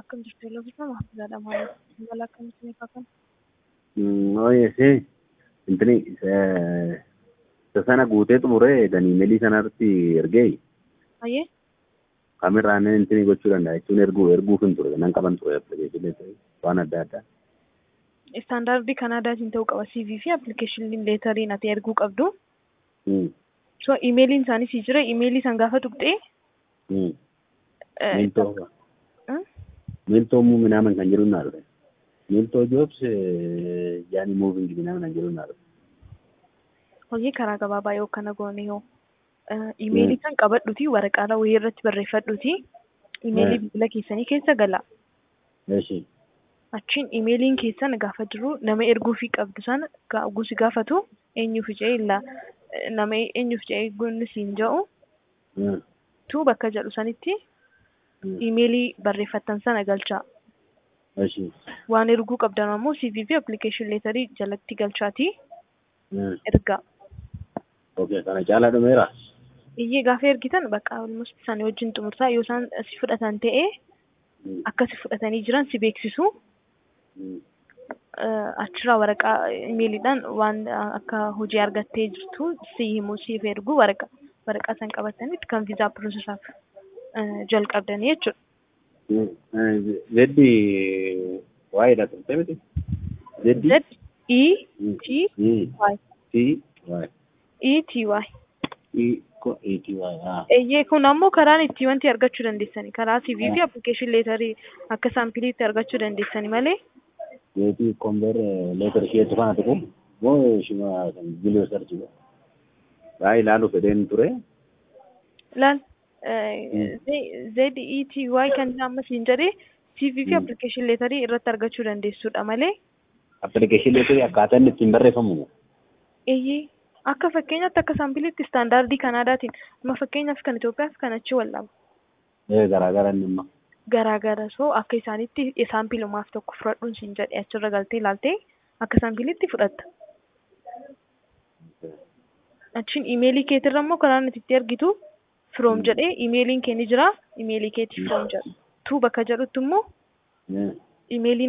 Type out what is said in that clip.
akkam jirtu Loofisaa Mahfuuzaadha maal mala akkamitti ni kaafama? Oye, sí. Intini isa sana guutee xumuree daniimelii sanarratti ergee Ayyee kamirraan intini gochuu danda'a jechuun erguu erguuf hin ture nan qaban ture appilikeeshinii waan adda addaa. istaandaardii Kanaadaatiin ta'uu qaba CV fi appilikeeshiniin leetariin ati erguu qabdu. Hmm. So imeeliin isaanii si jira imeelii san gaafa tuqxee Hmm. eh, Miltoo Hmm? miltoo muu minaaman kan jedhu naa dhufe. Miltoo jobs yaani muuving minaaman kan jedhu naa dhufe. hojii karaa gabaabaa yoo kana goone yoo eh, imeelii san qabadhuti waraqaa wayii irratti barreeffadhuti imeelii Hmm. bilbila keessanii keessa gala. Eeshi. Achiin imeeliin keessan gaafa jiru nama erguufii qabdu sana ga- gusi gaafatu eenyuuf jedhee illa eh, nama eenyuuf jedhee gunni siin jedhu Hmm. tu bakka jedhu sanitti Hmm. imeelii barreeffattan sana galchaa. Eeshi. Waan erguu qabdan ammoo CV fi application leetarii jalatti galchaati Hmm. ergaa. Okay, kana caalaa dhumeera. Iyyee gaafa ergitan bakka almost isaanii wajjin xumurtaa yoo isaan si fudhatan ta'ee Hmm. akka si fudhatanii jiran si beeksisu. Hmm. Eh, achirraa waraqaa imeeliidhaan waan eh, akka hojii argattee jirtu si himu siif ergu waraqaa waraqaa san qabatanitti kan viizaa piroosesaaf eh, jalqabdanii jechuudha. Zeddi waa'eedha turte miti? Zeddi? Z E T Y T Y E T Y. E ko E T Y haa. Eeyyee kun ammoo karaan itti wanti argachuu dandeessani karaa CV fi application leetarii akka saampiliitti argachuu dandeessani malee Zeddi kombeer leetar isheetu kana tuqu moo shima biloo sarchi go. Baay'ee ilaalu fedheen ture. laal Z E T Y kan amma siin jedhee CV fi Mm. application leetarii irratti argachuu dandeessudha malee Appilikeeshin leetarii akkaataa inni ittiin barreeffamu. eeyyee akka fakkeenyaatti akka saampiliitti istaandaardii Kanaadaatiin amma fakkeenyaaf kan Itoophiyaaf kan achi wallaabu Ee garaagara inni immoo. garaagara soo akka isaanitti saampilumaaf tokko fudhadhuun siin jedhe achirra galtee ilaaltee akka saampiliitti fudhatta. Achiin imeelii keetirra immoo karaa nuti itti argitu firoom jedhee imeeliin kee ni jira imeelii keetii firoom jedhu tuu bakka jedhutti immoo imeeliin